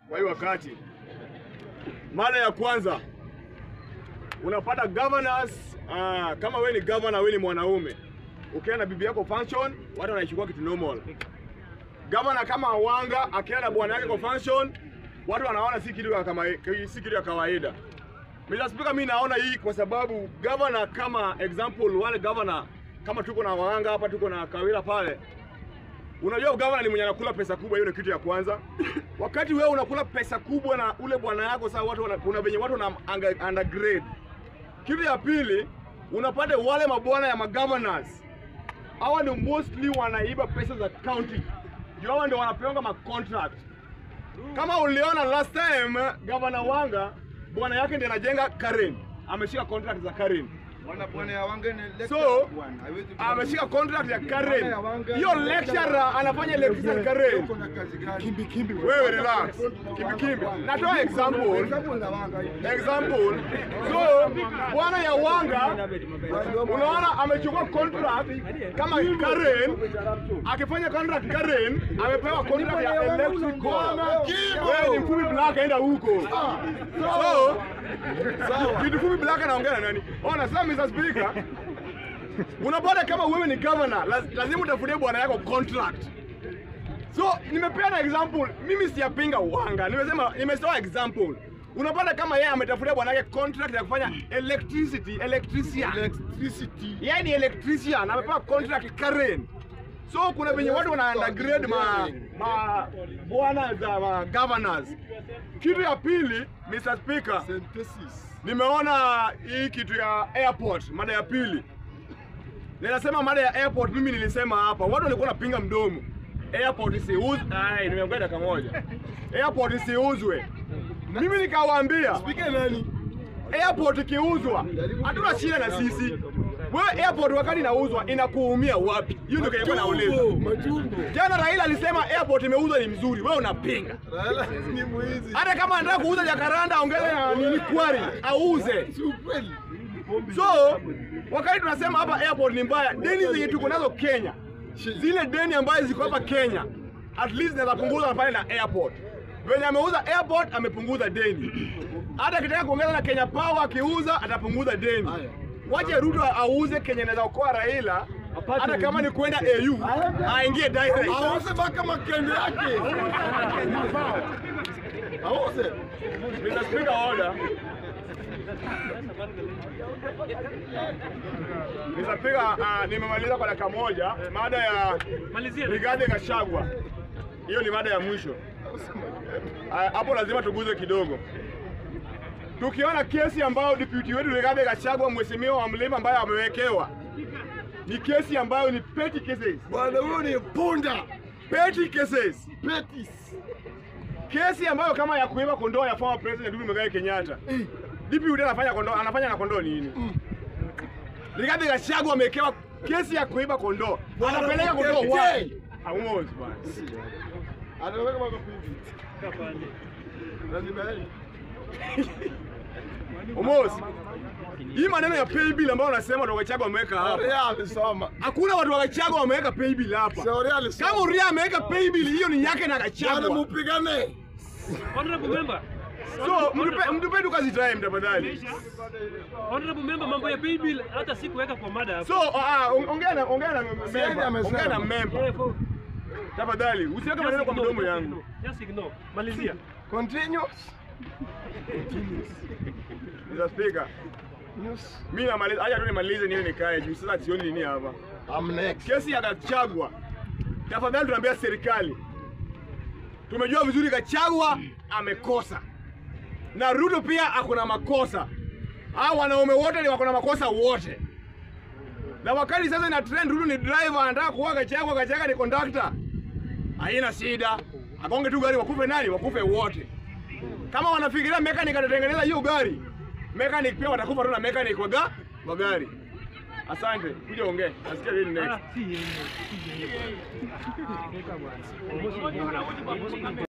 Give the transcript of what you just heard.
kwa hiyo wakati. Mada ya kwanza unapata governors ah, kama wewe ni governor, wewe ni mwanaume, ukienda na bibi yako function, watu wanaichukua kitu normal. Governor kama Wanga akienda na bwana yake kwa function, watu wanaona si kitu ya kama si kitu ya kawaida. Mr. Speaker, mimi naona hii kwa sababu governor kama example, wale governor kama tuko na Wanga hapa, tuko na Kawira pale, Unajua gavana ni mwenye anakula pesa kubwa, hiyo ni kitu ya kwanza. Wakati wewe unakula pesa kubwa na ule bwana yako, sasa watu wana, kuna venye watu wana anga- undergrade. Kitu ya pili, unapata wale mabwana ya magovernors hawa ni mostly wanaiba pesa za county, ndio hawa ndio wanapewa ma contract. Kama uliona last time gavana Wanga bwana yake ndiye anajenga Karen, ameshika contract za Karen. Bwana bwana ya Wanga ni lecturer So bwana. Haiwezi ameshika contract ya Karen. Bwana ya Wanga- Hiyo lecturer anafanya electrician Karen. Uko na kazi gani? Kimbi kimbi. Wewe relax. Kimbi kimbi. Natoa example. Example na Wanga. Example. So, bwana ya Wanga unaona amechukua contract kama Karen, akifanya contract Karen, amepewa contract ya electrical. Wewe ni mfupi black aenda huko. So, kitu fupi black anaongea na nani? Ona sasa Mr. Speaker, unapata kama wewe ni governor, laz- lazima utafutie bwana yako contract. So nimepeana example, mimi siyapinga Wanga, nimesema nimetoa example. Unapata kama yeye ametafutia bwana yake contract ya kufanya electricity, electrician. Electricity. Yeye ni electrician, amepewa contract Karen. So kuna venye watu wana undergrade ma, ma bwana za ma governors. Kitu ya pili, Mr. Speaker, Synthesis. nimeona hii kitu ya airport, mada ya pili. Ninasema mada ya airport, mimi nilisema hapa, watu walikuwa wanapinga mdomo. Airport isiuzwe. Ai, nimeongea dakika moja. Airport isiuzwe. Mimi nikawaambia Speaker nani? airport ikiuzwa, hatuna shida na sisi. Wewe airport wakati inauzwa inakuumia wapi? Hiyo ndio kilikuwa nauliza. Matumbo. Jana Raila alisema airport imeuzwa ni mzuri, wewe unapinga. Raila ni mwizi. Hata kama anataka kuuza Jakaranda aongeze na nini kwari, auze. Si ukweli. So wakati tunasema hapa airport ni mbaya, deni zenye tuko nazo Kenya, zile deni ambazo ziko hapa Kenya, at least zinaweza punguza pale na airport. Venye ameuza airport amepunguza deni. Hata akitaka kuongeza na Kenya Power akiuza atapunguza deni. Haya. Wache Ruto auze Kenya inaweza okoa Raila, hata kama ni kwenda AU aingie direct. Auze mpaka makende yake. Auze. Mr. Speaker, order. Mr. Speaker, uh, nimemaliza kwa dakika moja mada ya Malizia. Rigathi Gachagua. Hiyo ni mada ya mwisho. Ah, Hapo lazima tuguze kidogo. Tukiona kesi ambayo deputy wetu Rigathi Gachagua mheshimiwa wa Mlima ambayo amewekewa ni kesi ambayo ni petty cases. Bwana huyo ni punda. Petty cases. Petis. Kesi ambayo kama ya kuiba kondoo ya former president Uhuru Muigai Kenyatta. DPUD anafanya kondoo, anafanya na kondoo nini? Rigathi Gachagua amewekewa kesi ya kuiba kondoo. Bwana Anapeleka kondoo Mkete. wapi? Haumozi bwana. Anaweka mpaka pipi. Lazima yeye. Umozi. Hii maneno ya pay bill ambayo unasema watu wa Gachagua wameweka hapa. Ria amesoma. Hakuna watu wa Gachagua wameweka pay bill hapa. Shauri alisoma. Kama Uria ameweka pay bill hiyo ni yake na Bwana Gachagua. mupigane. Honorable member. So mtupe mtupe tu kazi time tafadhali. Honorable member, mambo ya pay bill hata sikuweka kwa mada hapa. So ah, uh, ongea na ongea na Siani member. amesema. Ongea na member. Eh, for- Tafadhali usiweke just maneno kwa ignore, mdomo just yangu. ignore, Just ignore. Malizia. Continue. Mr. Speaker, News. mimi namaliza, acha tu nimalize niwe nikae juu sasa sioni nini hapa. I'm next. Kesi ya Gachagua, tafadhali tunaambia serikali, tumejua vizuri Gachagua amekosa na Ruto pia akona makosa. Hao wanaume wote ni wako na makosa wote, na wakati sasa ina trend Ruto ni driver, anataka kuwa Gachagua, Gachagua ni conductor, haina shida, agonge tu gari, wakufe nani? Wakufe wote. Kama wanafikiria mechanic atatengeneza hiyo gari, mechanic pia watakufa tu na mechanic wa ga- wa gari. Asante, kuja ongee. Nasikia nini next. Ah, si yeye. Si yeye. Weka bwana.